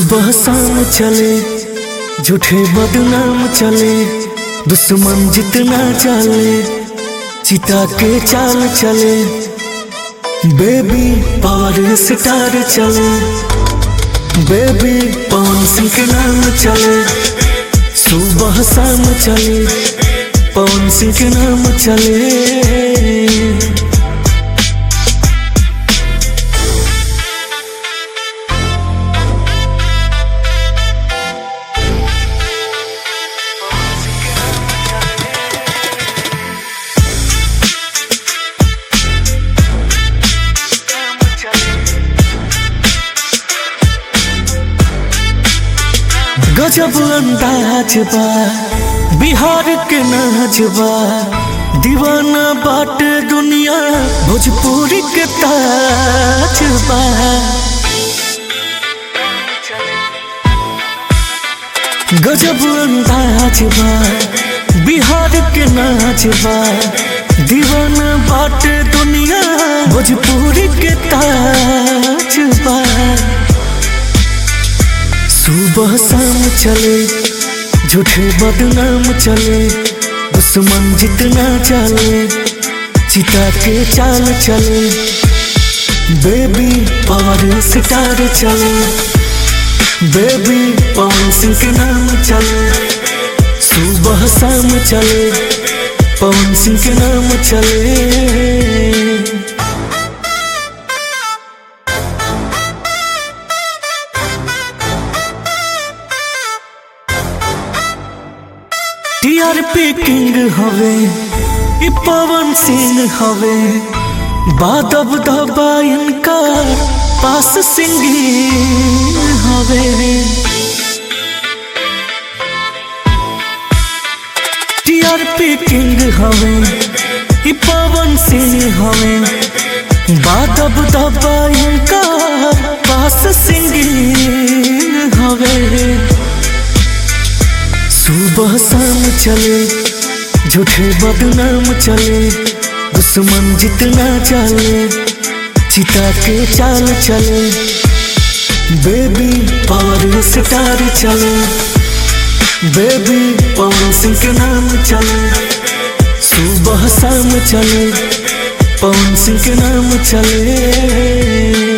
सुबह शाम चले झूठे बदनाम चले दुश्मन जितना चले चिता के चाल चले बेबी पावर स्टार चले बेबी पवन सिंह के नाम चले सुबह शाम चले पवन सिंह के नाम चले गजब अंदाज बा बिहार के नाच बा दीवाना बाट दुनिया भोजपुरी के ताज बा गजब अंदाज बा बिहार के नाच बा दीवाना बाट दुनिया भोजपुरी के ताज बा सुबह शाम चले झूठे बदनाम चले दुश्मन जितना चले चिता के चाल चले बेबी पावर स्टार चले बेबी पवन सिंह के नाम चले सुबह शाम चले पवन सिंह के नाम चले टीआरपी किंग हवे ई पवन सिंह हवे बादब दबा इनका पास सिंगी हवे टीआरपी किंग हवे ई पवन सिंह हवे बादब दबा इनका पास सिंगी हवे सुबह शाम चले झूठे बदनाम चले दुश्मन जितना चले चिता के चाल चले बेबी पावर स्टार चले बेबी पवन सिंह के नाम चले सुबह शाम चले पवन सिंह के नाम चले